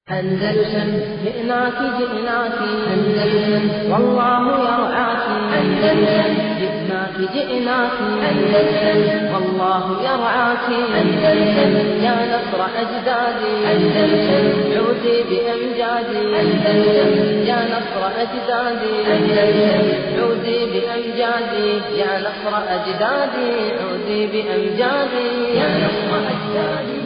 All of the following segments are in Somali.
أندلسن جئناك جئناك أندلسن والله يرعاك أندلسن جئناك جئناك أندلسن والله يرعاك أندلسن يا نصر أجدادي أندلسن عودي بأمجادي أندلسن يا نصر أجدادي أندلسن عودي بأمجادي يا نصر أجدادي عودي بأمجادي يا نصر أجدادي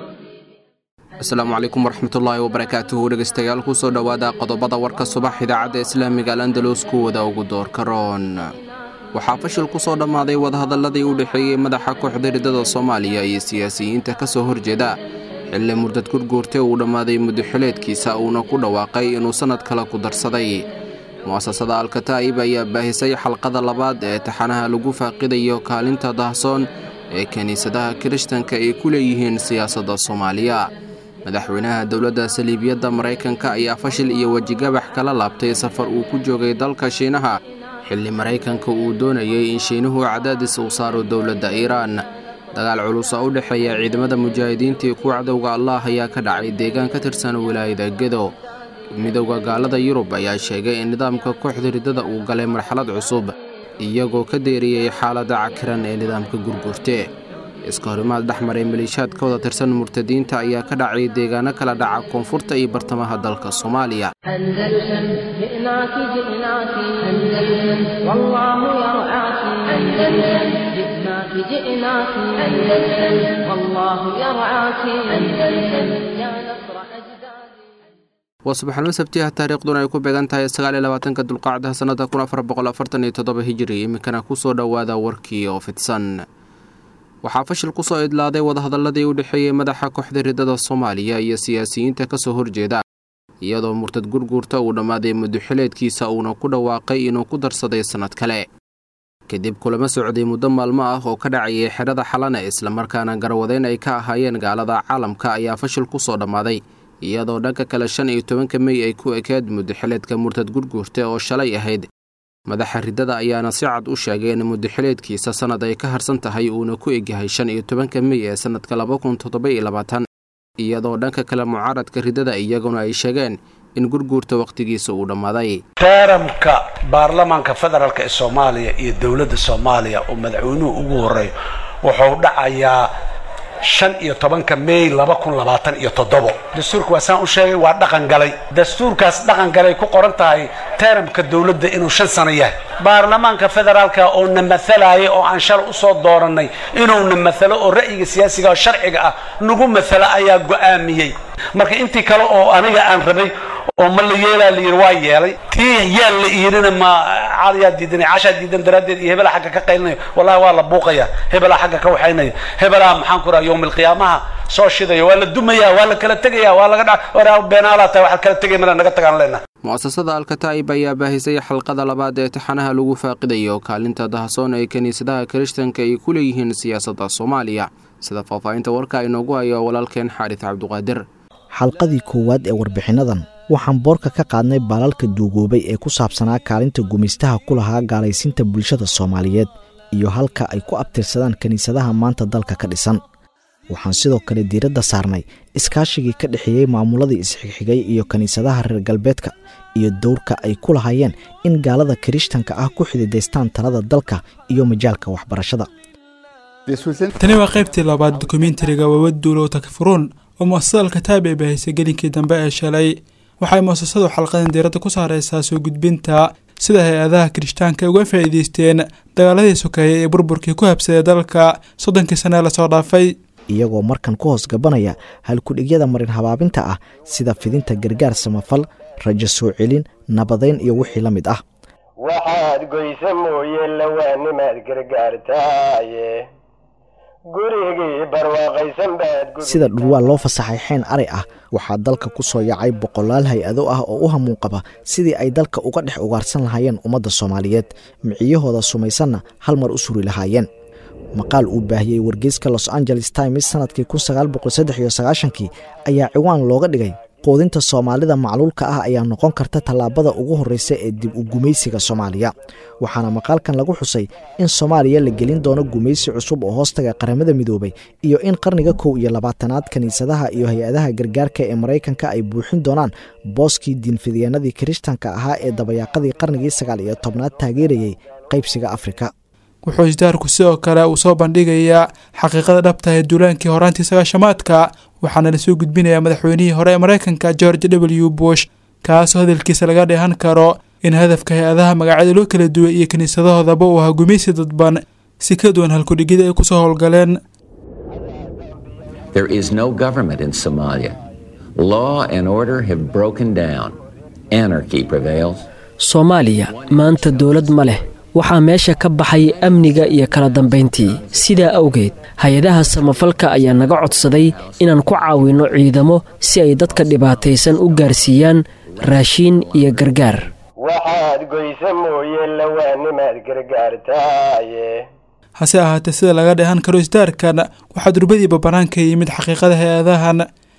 asalaamu calaykum waraxmatullaahi wabarakaatuhu dhegeystayaal kusoo dhowaada qodobada warka subax idaacadda islaamiga alandalus kuwada ugu doorka roon waxaa fashil ku soo dhammaaday wadahadalladii u dhexeeyey madaxa kooxda riddada soomaaliya iyo siyaasiyiinta ka soo horjeeda xilli murdad gurguurte uu dhammaaday muddoxileedkiisa uuna ku dhawaaqay inuu sannad kale ku darsaday mu'asasada alkataa'ib ayaa baahisay xalqada labaad ee taxanaha lagu faaqidayo kaalinta dahsoon ee kiniisadaha kirishtanka ay ku leeyihiin siyaasadda soomaaliya madaxweynaha dowladda saliibiyadda maraykanka ayaa fashil iyo wejigabax kala laabtay safar uu ku joogay dalka shiinaha xilli maraykanka uu doonayey in shiinuhu cadaadis uu saaro dowladda iiraan dagaal culus oo u dhexeeya ciidamada mujaahidiintii ku cadowga allah ayaa ka dhacay deegaan ka tirsan wilaayada gedo midowda gaalada yurub ayaa sheegay in nidaamka kooxda riddada uu galay marxalad cusub iyagoo ka deeriyey xaaladda cakiran ee nidaamka gurgurte iska horimaad dhex maray maliishaad ka wada tirsan murtadiinta ayaa ka dhacay deegaano kala dhaca koonfurta iyo bartamaha dalka soomaaliya أندلسن جئناك جئناك أندلسن والله يرعاك أندلسن جئناك جئناك أندلسن والله يرعاك أندلسن يا نصر أجدادي waa subaxnimo sabtiah taariikhduna ay ku beegan tahay sagaal iyo labaatanka dulqaacdaha sannada kun afar boqol afartan iyo toddoba hijiri iminkana ku soo dhowaada warkii oo fidsan waxaa fashil ku soo idlaaday wadahadalladii u dhexeeyey madaxa kooxda riddada soomaaliya iyo siyaasiyiinta ka soo horjeeda iyadoo murtad gurguurta uu dhammaaday muddoxileedkiisa uuna ku dhawaaqay inuu ku darsaday sannad kale kadib kulamo socday muddo maalmo ah oo ka dhacayay xedhada xalane islamarkaana garwadeyn ay ka ahaayeen gaalada caalamka ayaa fashil ku soo dhammaaday iyadoo dhanka kale shan iyo tobanka mey ay ku ekeed muddoxileedka murtad gurguurta oo shalay ahayd madaxa riddada ayaana si cad u sheegay in muddoxileedkiisa sannad ay ka harsan tahay uuna ku egyahay shan iyo tobanka mey ee sannadka laba kun toddoba iyo labaatan iyadoo dhanka kale mucaaradka riddada iyaguna ay sheegeen in gurguurta wakhtigiisa uu dhammaaday teeramka baarlamaanka federaalk ee soomaaliya iyo dowladda soomaaliya oo madaxweynuhu ugu horeeyo wuxuu dhacayaa shan iyo tobanka mey laba kun labaatan iyo toddobo dastuurka waa saan u sheegay waa dhaqan galay dastuurkaas dhaqan galay ku qoran tahay teeramka dowladda inuu shan sano yahay baarlamaanka federaalka oo na matalaya oo aan shalay usoo dooranay inuuna matalo oo ra'yiga siyaasiga oo sharciga ah nagu matalo ayaa go'aamiyey marka intii kale oo aniga aan rabay oo ma la yeelaa la yidhi waa yeelay tii yaan la iirina ma cadayaa diidanay cashaa diidan daraaddeed iyo hebelaa xagga ka qaylinayo wallahi waa la buuqaya hebelaa xagga ka waxaynaya hebelaa maxaan ku raha yowm alqiyaamaha soo shidaya waa la dumaya waa la kala tegaya waa laga dha waraa beenaalaa tahay waxaad kala tegay mala naga tagaan leenaha mu'asasada alkataa'ib ayaa baahisay xalqada labaad ee taxanaha lagu faaqidayo kaalinta dahsoon ee kiniisadaha kirishtanka ay ku leeyihiin siyaasadda soomaaliya sida faahfaahinta warka inoogu hayo walaalkeen xaaris cabduqaadir xalqadii koowaad ee warbixinnadan waxaan boorka ka qaadnay baalalka duugoobay ee ku saabsanaa kaalinta gumaystaha ku lahaa gaalaysiinta bulshada soomaaliyeed iyo halka ay ku abtirsadaan kiniisadaha maanta dalka ka dhisan waxaan sidoo kale diiradda saarnay iskaashigii ka dhexeeyey maamuladii isxigxigay iyo kiniisadaha reer galbeedka iyo dowrka ay ku lahaayeen in gaalada kirishtanka ah ku xididaystaan talada dalka iyo majaalka waxbarashada tani waa qaybtii labaad dokumentariga wawaduulow takfuruun oo mu'asasada alkataab ay baahisay gelinkii dambe ee shalay waxay mu'asasadu xalqadan diiradda ku saaraysaa soo gudbinta sida hay-adaha kirishtaanka ay uga faa'iidaysteen dagaaladii sokeeyey ee burburkii ku habsaday dalka soddonkii sane ee lasoo dhaafay iyagoo markan ku hoos gabanaya halkudhigyada marin habaabinta ah sida fidinta gargaar samafal rajo soo celin nabadayn iyo wixii la mid ah waxaad goysa mooye lawaanimaad gargaartaaye gurigii barwaaqaysan baad sida dhurwaa loo fasaxay xeen ari ah waxaa dalka ku soo yacay boqolaal hay-ado ah oo u hamuun qaba sidii ay dalka uga dhex ugaarsan lahaayeen ummadda soomaaliyeed miciyahooda sumaysanna hal mar u suri lahaayeen maqaal uu baahiyey wargeyska los angeles times sanadkii kii ayaa ciwaan looga dhigay quudinta soomaalida macluulka ah ayaa noqon karta tallaabada ugu horreysa ee dib u gumaysiga soomaaliya waxaana maqaalkan lagu xusay in soomaaliya la gelin doono gumaysi cusub oo hoostaga qaramada midoobay iyo in qarniga kow iyo labaatanaad kiniisadaha iyo hay-adaha gargaarka ee maraykanka ay buuxin doonaan booskii diinfidyaenadii kirishtanka ahaa ee dabayaaqadii qarnigii sagaal iyo tobnaad taageerayay qaybsiga afrika wuxuu isdaarku sidoo kale uu soo bandhigayaa xaqiiqada dhabta ee duulaankii horaantii sagaashamaadka waxaana lasoo gudbinayaa madaxweynihii hore ee maraykanka george w bush kaasoo hadalkiisa laga dheehan karo in hadafka hay-adaha magacyada loo kala duway iyo kiniisadahoodaba uu ahaa gumaysi dadban si ka duwan halkudhigida ay kusoo howlgaleen There is no government in Somalia. Law and order have broken down. Anarchy prevails. soomaaliya maanta dowlad ma leh waxaa meesha ka baxay amniga iyo kala dambayntii sidaa awgeed hay-adaha samafalka ayaa naga codsaday inaan ku caawinno ciidamo si ay dadka dhibaataysan u gaarsiiyaan raashiin iyo gargaar waxaad goysa mooye lawaanimaad gargaartaaye hase ahaatee sida laga dheehan karo isdaarkan waxaa durbadiiba bannaanka yimid xaqiiqada hay-adahan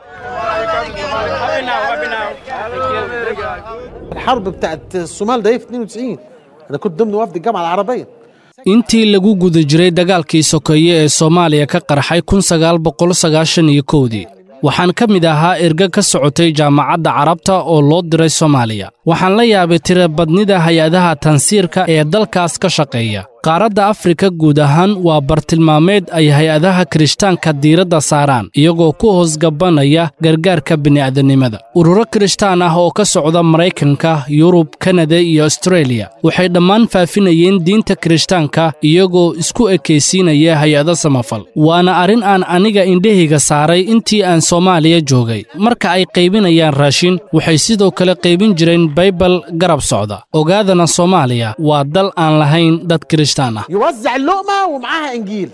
الحرب بتاعت الصومال ده في 92 انا كنت ضمن وفد الجامعه العربيه intii lagu guda jiray dagaalkii sokeeye ee soomaaliya ka qarxay kun sagaal boqol sagaashan iyo kowdii waxaan ka mid ahaa erga ka socotay jaamacadda carabta oo loo diray soomaaliya waxaan la yaabay tirabadnida hay-adaha tansiirka ee dalkaas ka shaqeeya qaaradda afrika guud ahaan waa bartilmaameed ay hay-adaha kirishtaanka diiradda saaraan iyagoo ku hoosgabanaya gargaarka bini'aadanimada ururo kirishtaan ah oo ka socda maraykanka yurub kanada iyo astreeliya waxay dhammaan faafinayeen diinta kirishtaanka iyagoo isku ekaysiinaya hay-ado samafal waana arrin aan aniga indhahayga saaray intii aan soomaaliya joogay marka ay qaybinayaan raashin waxay sidoo kale qaybin jireen baybal garab socda ogaadana soomaaliya waa dal aan lahayn dad kirishtaan ah يوزع اللقمه ومعاها انجيل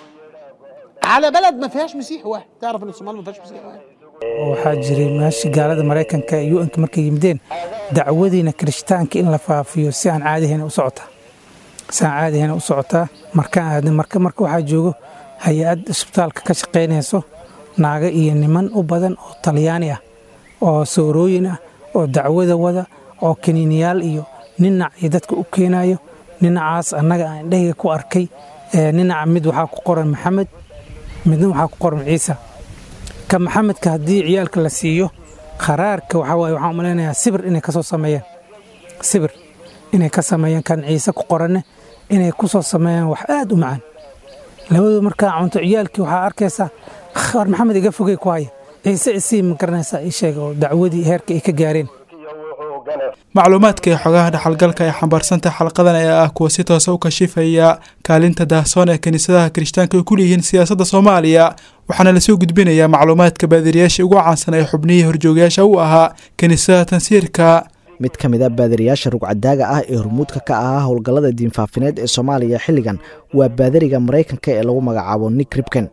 على بلد ما فيهاش مسيحي واحد تعرف ان الصومال ما فيهاش مسيحي واحد waxaa jiray meeshii gaalada maraykanka iyo u-nka markay yimideen dacwadiina kirishtaanka in la faafiyo si aan caadihayna u socotaa si aan caadihayna u socotaa markaan aadnay marka marka waxaa joogo hay-ad isbitaalka ka shaqaynayso naago iyo niman u badan oo talyaani ah oo soorooyin ah oo dacwada wada oo kaniiniyaal iyo ninac iyo dadka u keenayo ninacaas annaga aan indhahayga ku arkay ninaca mid waxaa ku qoran maxamed midna waxaa ku qoran ciisa ka maxamedka haddii ciyaalka la siiyo kharaarka waxaa waaye waxaan umalaynayaa sibir inay ka soo sameeyaan sibir inay ka sameeyaan kan ciise ku qoranne inay ku soo sameeyaan wax aad u macaan labadooda markaa cunto ciyaalkii waxaa arkaysaa war maxamed iga fogey ku haya ciise isii ma garanaysaa ii sheega oo dacwadii heerka ay ka gaareen macluumaadka iyo xogaha dhaxalgalka ay xambaarsantahay xalqadan ayaa ah kuwa si toosa u kashifaya kaalinta daahsoon ee kiniisadaha kirishtaanka ay ku leeyihiin siyaasadda soomaaliya waxaana lasoo gudbinayaa macluumaadka baadiriyaasha ugu caansan ee xubnihii horjoogayaasha u ahaa kiniisadaha tansiirka mid ka mid a baadiriyaasha rugcadaaga ah ee hormuudka ka ahaa howlgallada diinfaafineed ee soomaaliya xilligan waa baadariga maraykanka ee lagu magacaabo nick ribken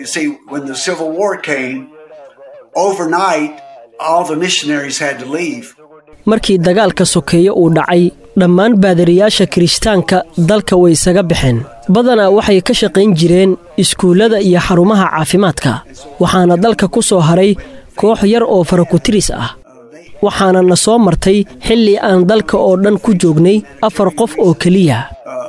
markii dagaalka sokeeye uu dhacay dhammaan baadariyaasha kirishtaanka dalka way isaga baxeen badanaa waxay ka shaqayn jireen iskuullada iyo xarumaha caafimaadka waxaana dalka ku soo haray koox yar oo farakutiris ah waxaana na soo martay xilli aan dalka oo dhan ku joognay afar qof oo keliya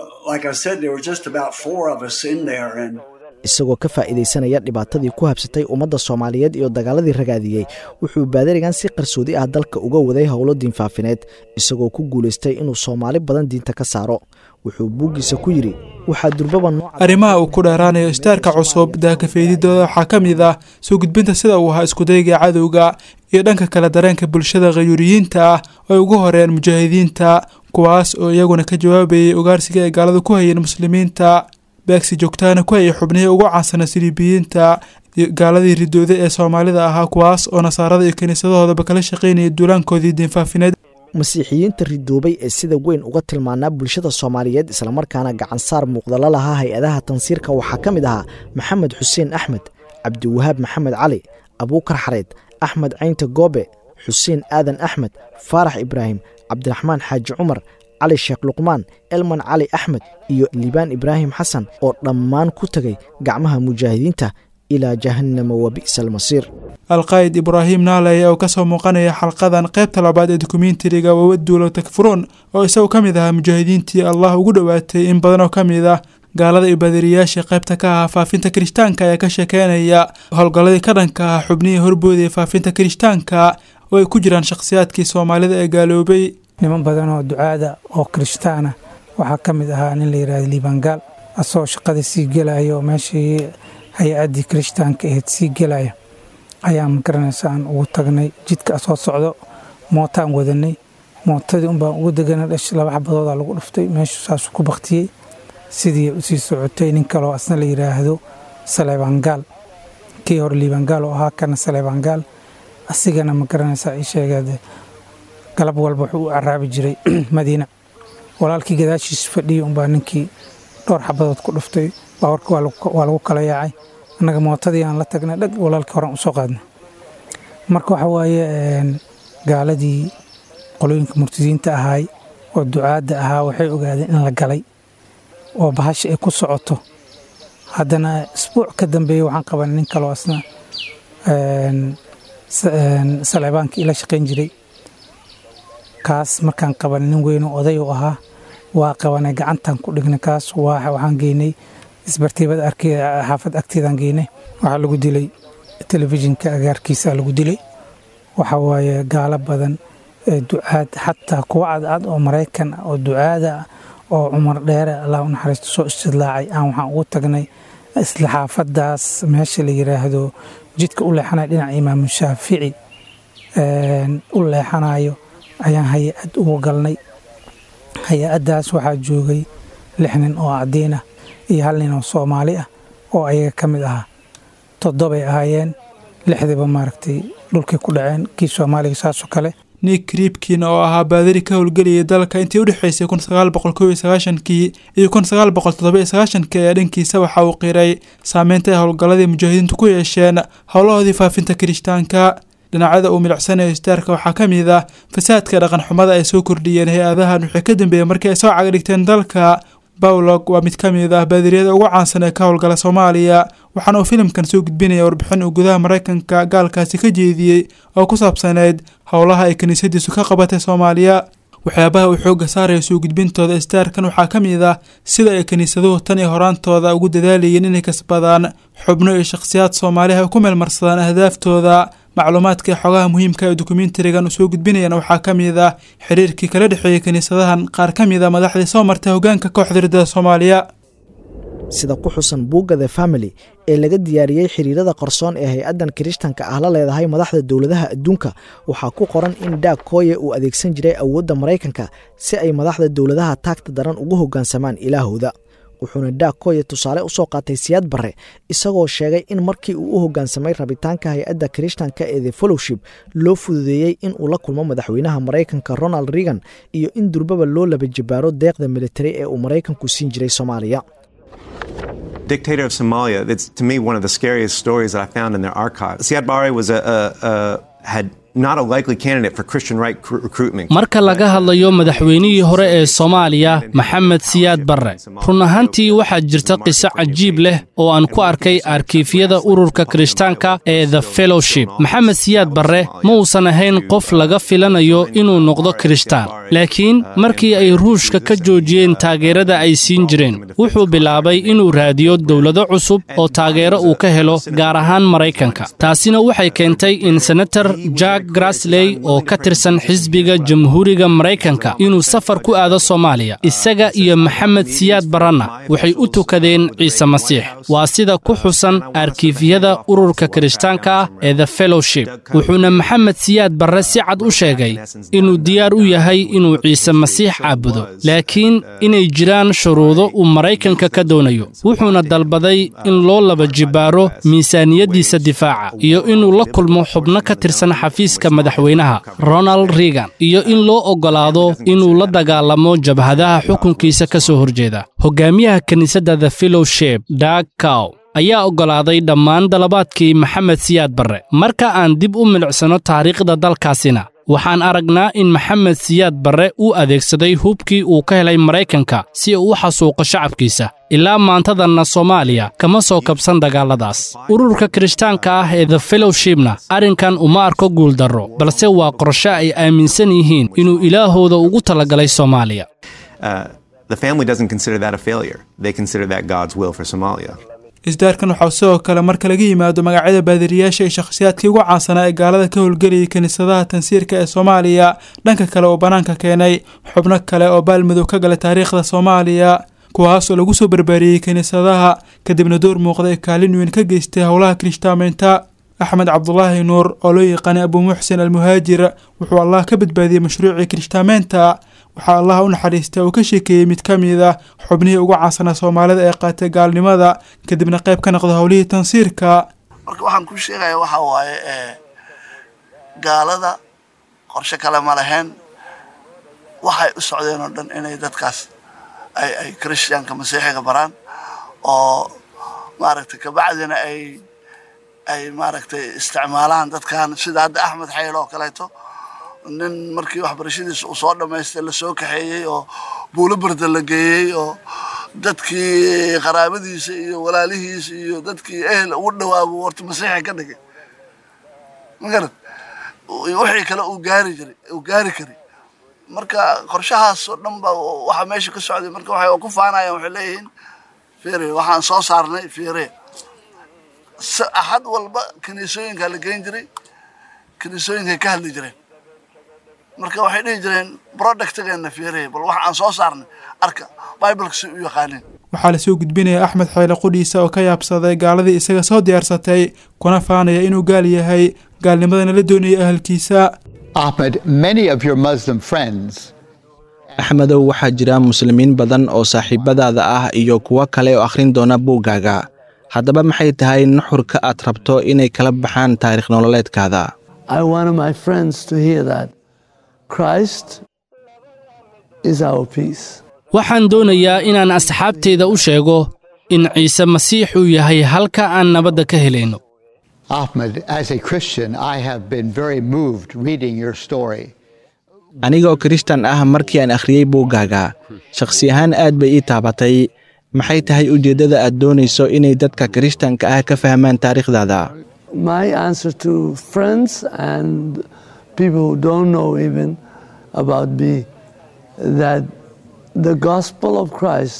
isagoo ka faa'iidaysanaya dhibaatadii ku habsatay ummadda soomaaliyeed iyo dagaaladii ragaadiyey wuxuu baadarigan si qarsoodi ah dalka uga waday howlo diinfaafineed isagoo ku guulaystay inuu soomaali badan diinta ka saaro wuxuu buuggiisa ku yidhi waxaa durbaba arrimaha uu ku dheeraanayo istaarka cusub daakafeydidooda waxaa ka mid ah soo gudbinta sida uu ahaa iskudayga cadowga iyo dhanka kale dareenka bulshada khayuuriyiinta ah oo ay ugu horeeyeen mujaahidiinta kuwaas oo iyaguna ka jawaabayay ugaarsiga ay gaalada ku hayeen muslimiinta beegsi joogtaana ku hayay xubnihii ugu caansana siliibiyiinta gaaladii ridooda ee soomaalida ahaa kuwaas oo nasaarada iyo kiniisadahoodaba kala shaqaynayay duulaankoodii diinfaafineed masiixiyiinta ridoobay ee sida weyn uga tilmaanaa bulshada soomaaliyeed islamarkaana gacansaar muuqdala lahaa hay-adaha tansiirka waxaa ka mid ahaa maxamed xuseen axmed cabdiwahaab maxamed cali abuukar xareed axmed caynta goobe xuseen aadan axmed faarax ibraahim cabdiraxmaan xaaji cumar cali sheekh luqmaan elman cali axmed iyo liibaan ibraahim xasan oo dhammaan ku tegay gacmaha mujaahidiinta ilaa jahannama wa bi'sa almasiir alqaa'id ibraahim naaley oo kasoo muuqanaya xalqadan qaybta labaad ee dokumentariga wawaduulo takfuruun oo isagu ka mid ahaa mujaahidiintii allah ugu dhowaatay in badan oo ka mid ah gaalada iyo baadiriyaashii qaybta ka ahaa faafinta kirishtaanka ayaa ka sheekeynaya howlgalladii ka dhanka ah xubnihii horboodaya faafinta kirishtaanka oo ay ku jiraan shakhsiyaadkii soomaalida ee gaaloobay niman badan oo ducaada oo kirishtaana waxaa ka mid ahaa nin la yidhahda liibangaal asagoo shaqada sii gelaya oo meeshii hay-addii kirishtaanka ahayd sii gelaya ayaa magaranaysa aan ugu tagnay jidka soo socdo mootaan wadanay mootadii unbaan ugu degana dhash laba xabadoodaa lagu dhuftay meeshu saasuu ku baktiyey sidii usii socotay nin kaloo asna la yidhaahdo saleebaangaal kii hore liibaangaal oo ahaa kana saleebaangaal asigana ma garanaysaa ii sheegeede galab walba wuxuu u caraabi jiray madiina walaalkii gadaashiis fadhiyey unbaa ninkii dhowr xabadood ku dhuftay baawarka waa lagu kala yaacay annaga mootadii aan la tagnay dhag walaalkii horan usoo qaadnay marka waxa waaye gaaladii qolooyinka murtadiinta ahaay oo ducaadda ahaa waxay ogaadeen in la galay oo bahasha ay ku socoto haddana isbuuc ka dambeeya waxaan qabanay nin kaloo asna saleebaankii ila shaqayn jiray kaas markaan qabanay nin weyn oo oday u ahaa waa qabanay gacantaan ku dhignay kaas waxaan geynay isbartiibada xaafad agteedaan geynay waxaa lagu dilay telefishinka agaarkiisa lagu dilay waxa waaye gaalo badan ducaad xataa kuwa cadcad oo maraykan oo ducaada oo cumar dheere allah u naxariisto soo istidlaacay aan waxaan ugu tagnay isla xaafadaas meesha la yiraahdo jidka u leexanaya dhinaca imaamu shaafici u leexanayo ayaan hay-ad ugu galnay hay-addaas waxaa joogay lix nin oo cadiin ah iyo hal nin oo soomaali ah oo ayaga ka mid ahaa toddobay ahaayeen lixdiiba maaragtay dhulkay ku dhaceen kii soomaaliga saasoo kale nick riibkin oo ahaa baadari ka howlgelayay dalka intii u dhexaysay kun sagaal boqol kow iyo sagaashankii iyo kun sagaal boqol toddoba iyo sagaashankii ee dhankiisa waxa uu qiray saameynta ay howlgalladii mujaahidiintu ku yeesheen howlahoodii faafinta kirishtaanka dhinacyada uu milicsanayo istaarka waxaa ka mid ah fasaadka dhaqan xumada ay soo kordhiyeen hay-adahan wixii ka dambeeyey markii ay soo cagadhigteen dalka bawlog waa mid ka mid ah baadiriyada ugu caansan ee ka howlgala soomaaliya waxaana uu filimkan soo gudbinaya warbixin uu gudaha maraykanka gaalkaasi ka jeediyey oo ku saabsaneyd howlaha ay kiniisadiisu ka qabatay soomaaliya waxyaabaha uu xoogga saaraya soo gudbintooda istaarkan waxaa ka mid ah sida ay kiniisaduhu tan iyo horaantooda ugu dadaalayeen inay kasbadaan xubno iyo shakhsiyaad soomaaliha ay ku meelmarsadaan ahdaaftooda macluumaadka ee xogaha muhiimka ee dokumentarigan uu soo gudbinayana waxaa ka mid ah xiriirkii kala dhexeeyey kiniisadahan qaar ka mid a madaxdii soo martay hoggaanka kooxda riddada soomaaliya sida ku xusan buugga the family ee laga diyaariyey xiriirada qarsoon ee hay-addan kirishtanka ah la leedahay madaxda dowladaha adduunka waxaa ku qoran in daag kooye uu adeegsan jiray awoodda maraykanka si ay madaxda dowladaha taagta daran ugu hoggaansamaan ilaahooda wuxuuna daag kooye tusaale u soo qaatay siyaad barre isagoo sheegay in markii uu u hoggaansamay rabitaanka hay-adda kirishtanka ee the fellowship loo fududeeyey in uu la kulmo madaxweynaha maraykanka ronald reagan iyo in durbaba loo laba jabaaro deeqda militari ee uu maraykanku siin jiray soomaaliya dictator of Somalia. It's to me one of the scariest stories that I found in their archives. Siad Barre was a, a, a had not a likely candidate for Christian right recruitment. marka laga hadlayo madaxweynihii hore ee soomaaliya maxamed siyaad barre run ahaantii waxaa jirta qiso cajiib leh oo aan ku arkay arkiifyada ururka kirishtaanka ee the fellowship maxamed siyaad barre ma uusan ahayn qof laga filanayo inuu noqdo kirishtaan laakiin markii ay ruushka ka joojiyeen taageerada ay siin jireen wuxuu bilaabay inuu raadiyo dowlado cusub oo taageero uu ka helo gaar ahaan maraykanka taasina waxay keentay in senator jack grasley oo ka tirsan xisbiga jamhuuriga maraykanka inuu safar ku aado soomaaliya isaga iyo maxamed siyaad barranna waxay u tukadeen ciise masiix waa sida ku xusan arkiifyada ururka kirishtaanka ah ee the fellowship wuxuuna maxamed siyaad barre si cad u sheegay inuu diyaar u yahay inuu ciise masiix caabudo laakiin inay jiraan shuruudo uu maraykanka ka doonayo wuxuuna dalbaday in loo laba jibaaro miisaaniyaddiisa difaaca iyo inuu la kulmo xubno ka tirsan xafiiska madaxweynaha ronald reagan iyo in loo oggolaado inuu la dagaalamo jabhadaha xukunkiisa ka soo horjeeda hogaamiyaha kiniisadda the fellowship dag cow ayaa oggolaaday dhammaan dalabaadkii maxamed siyaad barre marka aan dib u milicsano taariikhda dalkaasina waxaan aragnaa in maxamed siyaad barre uu adeegsaday hubkii uu ka helay maraykanka si uu u xasuuqo shacabkiisa ilaa maantadanna soomaaliya kama soo kabsan dagaalladaas ururka kirishtaanka ah ee the fellowshipna arrinkan uma arko guuldarro balse waa qorshe ay aaminsan yihiin inuu ilaahooda ugu talagalay soomaaliya Uh, the family doesn't consider that a failure. They consider that God's will for Somalia. isdaarkan waxaa sidoo kale marka laga yimaado magacyada baadiriyaasha iyo shakhsiyaadkii ugu caansanaa ee gaalada ka howlgelayay kiniisadaha tansiirka ee soomaaliya dhanka kale oo bannaanka keenay xubno kale oo baalmadow ka galay taariikhda soomaaliya kuwaasoo lagu soo barbaariyey kiniisadaha kadibna door muuqda ee kaalin weyn ka geystay howlaha kirishtaamaynta axmed cabdulaahi nuur oo loo yaqaanay abuu muxsin almuhaajir wuxuu allah ka badbaadiyey mashruucii kirishtaamaynta waxaa allah u naxariistay uu ka sheekeeyey mid ka mid ah xubnihii ugu caansanaa soomaalida ee qaatay gaalnimada kadibna qayb ka noqda howlihii tansiirka marka waxaan ku sheegaya waxa waaye gaalada qorshe kale ma lahayn waxay u socdeen oo dhan inay dadkaas ay ay christianka masiixiga baraan oo maaragtay kabacdina ay ay maaragtay isticmaalaan dadkan sida hadda axmed xayl oo kaleeto nin markii waxbarashadiisa uu soo dhamaystay lasoo kaxeeyey oo buulo barda la geeyey oo dadkii qaraabadiisa iyo walaalihiisa iyo dadkii ehel ugu dhawaabo warta masiixa ka dhigay magarad wixii kale uu gaari jiray uu gaari karay marka qorshahaas oo dhan ba waxaa meesha ka socday marka waxay ku faanayaan waxay leeyihiin fiire waxaan soo saarnay fiire axad walba kiniisooyinkaa la geyn jiray kiniisooyinkay ka hadli jireen marka waxay dhihi jireen productgeena fiirey bal waxa aan soo saarnay arka bibleka si u yaqaaneen waxaa lasoo gudbinaya axmed xeyle qudhiisa oo ka yaabsaday gaaladii isaga soo diyaarsatay kuna faanaya inuu gaal yahay gaalnimadana la doonayay ahalkiisa Ahmed, many of your Muslim friends axmedow waxaa jira muslimiin badan oo saaxiibadaada ah iyo kuwo kale oo akhrin doona buuggaaga haddaba maxay tahay nuxurka aad rabto inay kala baxaan taarikh nololeedkaada I wanted my friends to hear that Christ is our peace. waxaan doonayaa inaan asxaabteyda u sheego in ciise masiix uu yahay halka aan nabadda ka helayno Ahmed, as a Christian, I have been very moved reading your story. anigoo kirishtan ah markii aan akhriyey buuggaaga shakhsi ahaan aad bay ii taabatay maxay tahay ujeeddada aad doonayso inay dadka kirishtanka ah ka fahmaan taariikhdaada My answer to friends and people who don't know even about me that the gospel of Christ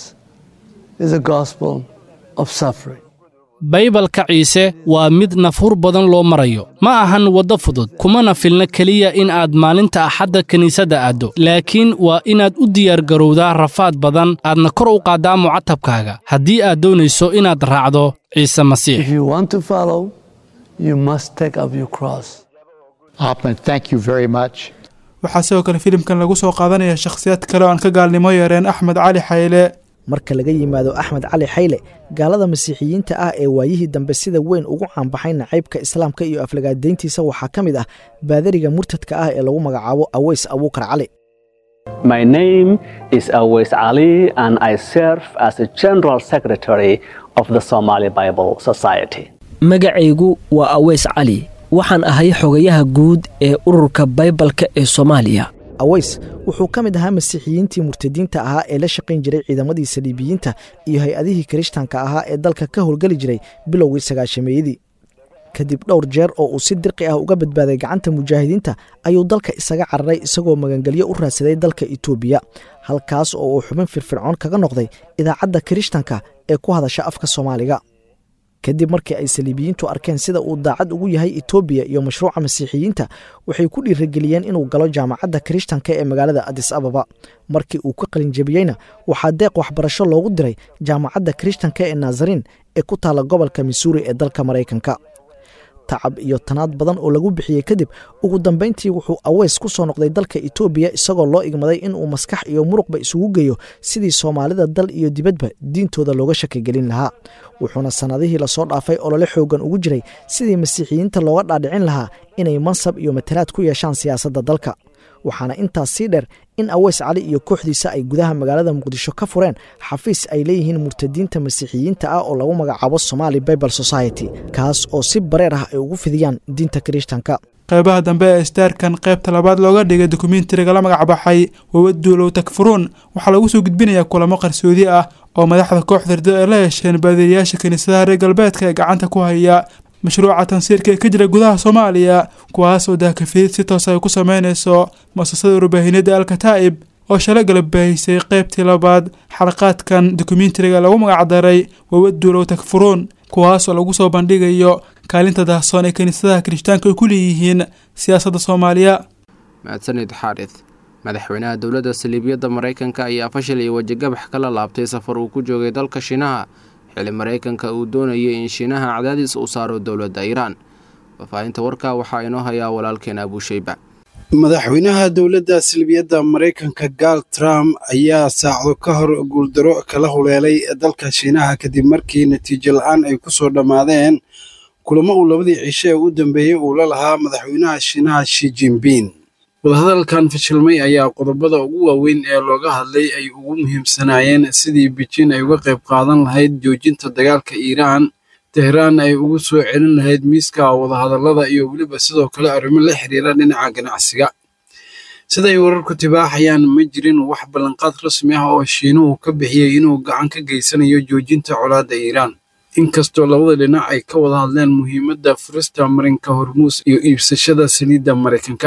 is a gospel of suffering. baybalka ciise waa mid nafhur badan loo marayo ma ahan waddo fudud kumana filna keliya in aad maalinta axadda kiniisadda aaddo laakiin waa inaad u diyaargarowdaa rafaad badan aadna kor u qaaddaa mucatabkaaga haddii aad doonayso inaad raacdo ciise masiix If you want to follow, you must take up your cross. Ahmed, thank you very much. waxaa sidoo kale filimkan lagu soo qaadanaya shakhsiyaad kale oo aan ka gaalnimo yareen axmed cali xayle marka laga yimaado axmed cali xayle gaalada masiixiyiinta ah ee waayihii dambe sida weyn ugu caanbaxay nacaybka islaamka iyo aflagaadayntiisa waxaa ka mid ah baadariga murtadka ah ee lagu magacaabo aweys abuukar cali My name is Awais Ali, and I serve as the General Secretary of the Somali Bible Society. magacaygu waa aweys cali waxaan ahay xogayaha guud ee ururka baybalka ee soomaaliya aweys wuxuu ka mid ahaa masiixiyiintii murtadiinta ahaa ee la shaqayn jiray ciidamadii saliibiyiinta iyo hay-adihii kirishtanka ahaa ee dalka ka howlgeli jiray bilowgii sagaashameeyadii kadib dhowr jeer oo uu si dirqi ah uga badbaaday gacanta mujaahidiinta ayuu dalka isaga cararay isagoo magangelyo u raadsaday dalka itoobiya halkaas oo uu xubin firfircoon kaga noqday idaacadda kirishtanka ee ku hadasha afka soomaaliga kadib markii ay saliibiyiintu arkeen sida uu daacad ugu yahay etoobiya iyo mashruuca masiixiyiinta waxay ku dhiirageliyeen inuu galo jaamacadda kirishtanka ee magaalada adis ababa markii uu ka qalinjabiyeyna waxaa deeq waxbarasho loogu diray jaamacadda kirishtanka ee nazarin ee ku taalla gobolka missouri ee dalka maraykanka tacab iyo tanaad badan oo lagu bixiyey kadib ugu dambayntii wuxuu aweys ku soo noqday dalka etoobiya isagoo loo igmaday inuu maskax iyo muruqba isugu geeyo sidii soomaalida dal iyo dibadba diintooda looga shakigelin lahaa wuxuuna sannadihii lasoo dhaafay olole xoogan ugu jiray sidii masiixiyiinta looga dhaadhicin lahaa inay mansab iyo matalaad ku yeeshaan siyaasadda dalka waxaana intaas sii dheer in aweys cali iyo kooxdiisa ay gudaha magaalada muqdisho ka fureen xafiis ay leeyihiin murtadiinta masiixiyiinta ah oo lagu magacaabo somali bible society kaas oo si bareer ah ay ugu fidiyaan diinta kirishtanka qeybaha dambe ee istaarkan qaybta labaad looga dhigay dokumentariga la magacbaxay wawaduulow takfuruun waxaa lagu soo gudbinayaa kulamo qarsoodi ah oo madaxda kooxda ridada ay la yeesheen baadiriyaasha kiniisadaha reer galbeedka ee gacanta ku haya mashruuca tansiirka ee ka jira gudaha soomaaliya kuwaas oo daakafiyid si toos ay ku sameynayso muasasada warbaahinada alkataa'ib oo shalay galab baahisay qaybtii labaad xalaqaadkan dokumentariga lagu magacdaray wawaduulow takfuruun kuwaas oo lagu soo bandhigayo kaalinta daahsoon ee kiniisadaha kirishtaanka ay ku leeyihiin siyaasadda soomaaliya mahadsanid xaarith madaxweynaha dowladda saliibiyadda maraykanka ayaa fashil iyo wejigabax kala laabtay safar uu ku joogay dalka shiinaha xili maraykanka uu doonayay in shiinaha cadaadis uu saaro dowladda iiraan faahfaahinta warkaa waxaa inoo hayaa walaalkeen abuusheyba madaxweynaha dowladda salbiyadda maraykanka gaal trump ayaa saacdo ka hor guuldaro kala huleelay dalka shiinaha kadib markii natiijo la-aan ay ku soo dhammaadeen kulamo uu labadii cisho ee u dambeeyey uu la lahaa madaxweynaha shiinaha shi jinbin wadahadalkan fashilmay ayaa qodobada ugu waaweyn ee looga hadlay ay ugu muhiimsanaayeen sidii bijin ay uga qayb qaadan lahayd joojinta dagaalka iiraan tehraan ay ugu soo celin lahayd miiska wadahadallada iyo weliba sidoo kale arrimo la xiriira dhinaca ganacsiga siday wararku tibaaxayaan ma jirin wax ballanqaad rasmi ah oo shiinuhu ka bixiyey inuu gacan ka geysanayo joojinta colaadda iiraan inkastoo labada dhinac ay ka wada hadleen muhiimadda furista marinka hormuus iyo iibsashada saliidda maraykanka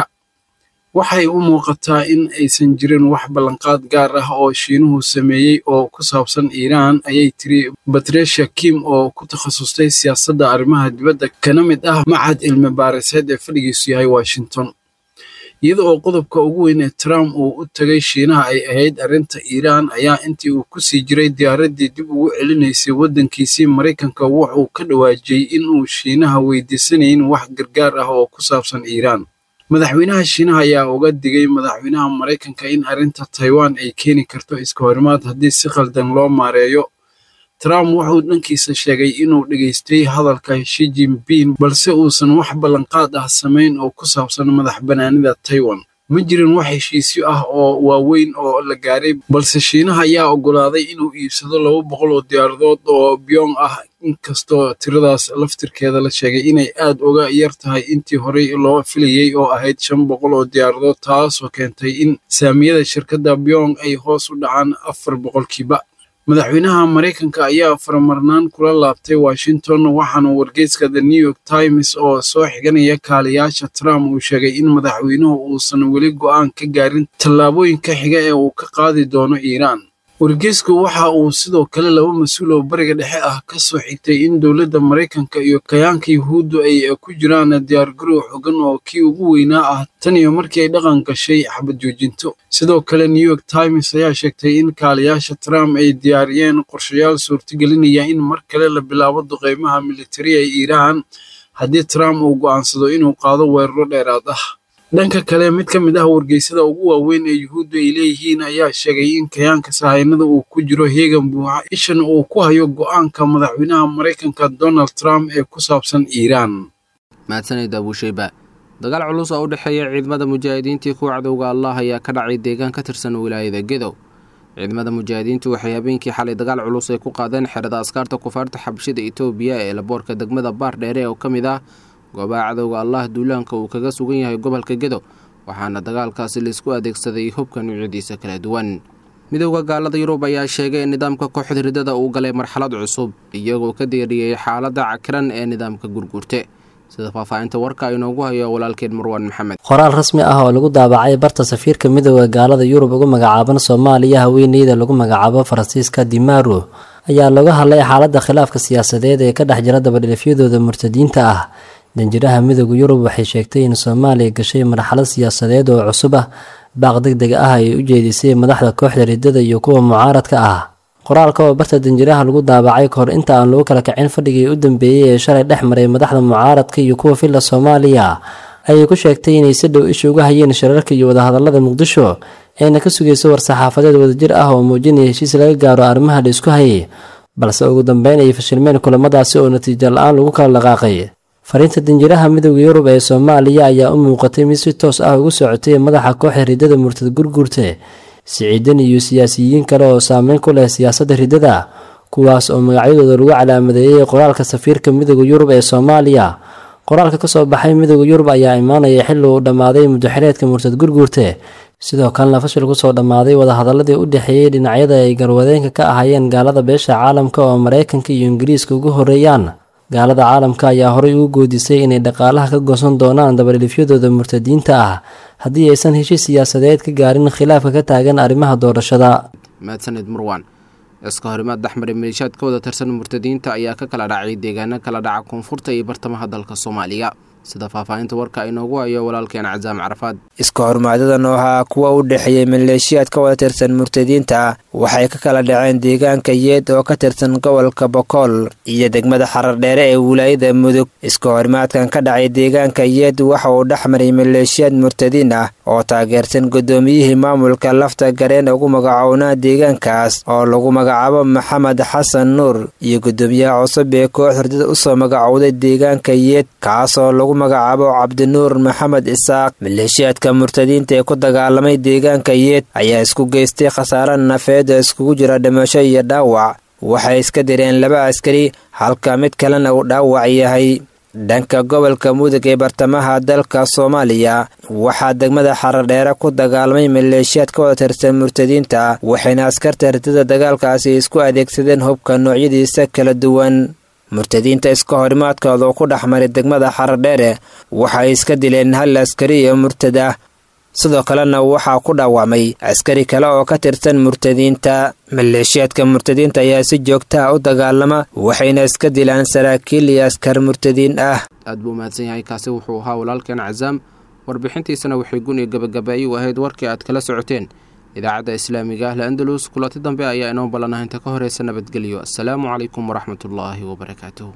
waxay u muuqataa in aysan jirin wax ballanqaad gaar ah oo shiinuhu sameeyey oo ku saabsan iiraan ayay tiri batresha kim oo ku takhasustay siyaasadda arrimaha dibadda kana mid ah macad cilmi baariseed ee fadhigiisu yahay washington iyada oo qodobka ugu weyn ee trump uu u tagay shiinaha ay ahayd arrinta iiraan ayaa intii uu ku sii jiray diyaaraddii dib ugu celinaysay waddankiisii maraykanka wuxuu ka dhawaajiyey in uu shiinaha weydiisanayn wax gargaar ah oo ku saabsan iiraan madaxweynaha shiinaha ayaa uga digay madaxweynaha maraykanka in arrinta taiwan ay keeni karto iska horimaad haddii si khaldan loo maareeyo trump wuxuu dhankiisa sheegay inuu dhegaystay hadalka shi jinbin balse uusan wax ballanqaad ah samayn oo ku saabsan madax bannaanida taiwan ma jirin wax heshiisyo ah oo waaweyn oo la gaaray balse shiinaha ayaa oggolaaday inuu iibsado laba boqol oo diyaaradood oo byong ah inkastoo tiradaas laftirkeeda la sheegay inay aad uga yar tahay intii horey loo filayey oo ahayd shan boqol oo diyaaradood taasoo keentay in saamiyada shirkadda byong ay hoos u dhacaan afar boqolkiiba madaxweynaha maraykanka ayaa faramarnaan kula laabtay washington waxaana wargeyska the new york times oo soo xiganaya kaaliyaasha trump uu sheegay in madaxweynuhu uusan weli go'aan ka gaarin tallaabooyinka xiga ee uu ka qaadi doono iiraan wargeysku waxa uu sidoo kale laba mas-uul oo bariga dhexe ah ka soo xigtay in dowladda maraykanka iyo kayaanka yuhuuddu ay ku jiraan diyaargarow xogan oo kii ugu weynaa ah tan iyo markii ay dhaqan gashay xabad joojinto sidoo kale new york times ayaa sheegtay in kaaliyaasha trump ay diyaariyeen qorshayaal suurtagelinaya in mar kale la bilaabo duqeymaha militari ee iiraan haddii trump uu go'aansado inuu qaado weeraro dheeraad ah dhanka kale mid ka mid ah wargeysada ugu waaweyn ee yuhuuddu ay leeyihiin ayaa sheegay in kayaanka sahaynada uu ku jiro heegan buuxa ishan uu ku hayo go'aanka madaxweynaha maraykanka donald trump ee ku saabsan iiraan mahadsanid abuusheyba dagaal culus oo u dhexeeya ciidamada mujaahidiintii kuwa cadowga allah ayaa ka dhacay deegaan ka tirsan wilaayada gedow ciidamada mujaahidiintu waxay habeenkii xalay dagaal culus ay ku qaadeen xerada askaarta kufaarta xabashida itoobiya ee laboorka degmada baar dheere oo ka mid ah goobaha cadowga allah duulaanka uu kaga sugan yahay gobolka gedo waxaana dagaalkaasi laisku adeegsaday hubka nuucyadiisa kala duwan midowda gaalada yurub ayaa sheegay in nidaamka kooxda ridada uu galay marxalad cusub iyagoo ka deeriyey xaaladda cakiran ee nidaamka gurgurte sida faahfaahinta warka inoogu hayo walaalkeen marwaan maxamed qoraal rasmi ah oo lagu daabacay barta safiirka midowda gaalada yurub ugu magacaaban soomaaliya haweeneyda lagu magacaabo faransiiska dimaro ayaa looga hadlay xaaladda khilaafka siyaasadeed ee ka dhex jira dabadhilifyadooda murtadiinta ah danjiraha midooda yurub waxay sheegtay in soomaaliya gashay marxalad siyaasadeed oo cusub ah baaq deg deg ah ay u jeedisay madaxda kooxda ridada iyo kuwa mucaaradka ah qoraalka oo barta danjiraha lagu daabacay kahor inta aan lagu kala kacin fadhigii u dambeeyey ee shalay dhex maray madaxda mucaaradka iyo kuwa filla soomaaliya ayay ku sheegtay inay si dhow isha uga hayeen shirarka iyo wadahadalada muqdisho ayna ka sugayso war-saxaafadeed wadajir ah oo muujinaya heshiis laga gaaro arrimaha la isku hayay balse ugu dambeyn ay fashilmeen kulamadaasi oo natiijo la-aan lagu kala dhaqaaqay fariinta danjiraha midooda yurub ee soomaaliya ayaa u muuqatay mid si toos ah ugu socotay madaxa kooxa riddada murtad gurgurte siciidan iyo siyaasiyiin kale oo saameyn ku leh siyaasadda riddada kuwaas oo magacyadooda lagu calaamadeeyey qoraalka safiirka midooda yurub ee soomaaliya qoraalka kasoo baxay midooda yurub ayaa imaanaya xilli uu dhammaaday muddaxireedka murtad gurgurte sidoo kalena fashil kusoo dhammaaday wadahadaladii u dhexeeyey dhinacyada ay garwadeenka ka ahaayeen gaalada beesha caalamka oo maraykanka iyo ingiriiska ugu horeeyaan gaalada caalamka ayaa horey ugu goodisay inay dhaqaalaha ka goosan doonaan dabadhilifyadooda murtadiinta ah haddii aysan heshiis siyaasadeed ka gaarin khilaafka ka taagan arrimaha doorashada mahadsanid marwan iska horimaad dhexmaray maleeshiyaad ka wada tirsan murtadiinta ayaa ka kala dhacay deegaano kala dhaca koonfurta iyo bartamaha dalka soomaaliya sida faahfaahinta warka inoogu hayo walaalkeen casaam carafaad iska hormaadadan oo ahaa kuwa u dhexeeyey maleeshiyaad ka wada tirsan murtadiinta waxay ka kala dhaceen deegaanka yeed oo ka tirsan gobolka bokool iyo degmada xarardheere ee wilaayada mudug iska horimaadkan ka dhacay deegaanka yeed waxa uu dhexmaray maleeshiyaad murtadiin ah oo taageersan guddoomiyihii maamulka lafta gareen ugu magacownaa deegaankaas oo lagu magacaabo maxamed xasan nuur iyo guddoomiyaha cusub ee koox hurdada usoo magacowday deegaanka yeed kaasoo lagu magacaabo cabdinuur maxamed isaaq maleeshiyaadka murtadiinta ee ku dagaalamay deegaanka yeed ayaa isku geystay khasaare nafeed oo iskugu jira dhimasho iyo dhaawac waxay iska direen laba askari halka mid kalena uu dhaawac yahay dhanka gobolka mudug ee bartamaha dalka soomaaliya waxaa degmada xaradheere ku dagaalamay maleeshiyaad ka wada tirsan murtadiinta waxayna askarta ridada dagaalkaasi isku adeegsadeen hubka noocyadiisa kala duwan murtadiinta iska horimaadkooda oo ku dhex maray degmada xaradheere waxay iska dileen hal askari iyo murtad ah sidoo kalena waxaa ku dhaawacmay askari kale oo ka tirsan murtadiinta maleeshiyaadka murtadiinta ayaa si joogtaha u dagaalama waxayna iska dilaan saraakiil iyo askar murtadiin ah aad buu mahadsan yahay kaasi wuxuu ahaa walaalkeen casaam warbixintiisana waxay gun iyo gabagabaayay u ahayd warkii aad kala socoteen idaacadda islaamiga ah la-andalus kulanti dambe ayaa inoo ballanah inta ka horeysa nabadgelyo asalaamu calaykum waraxmatullaahi wabarakaatuh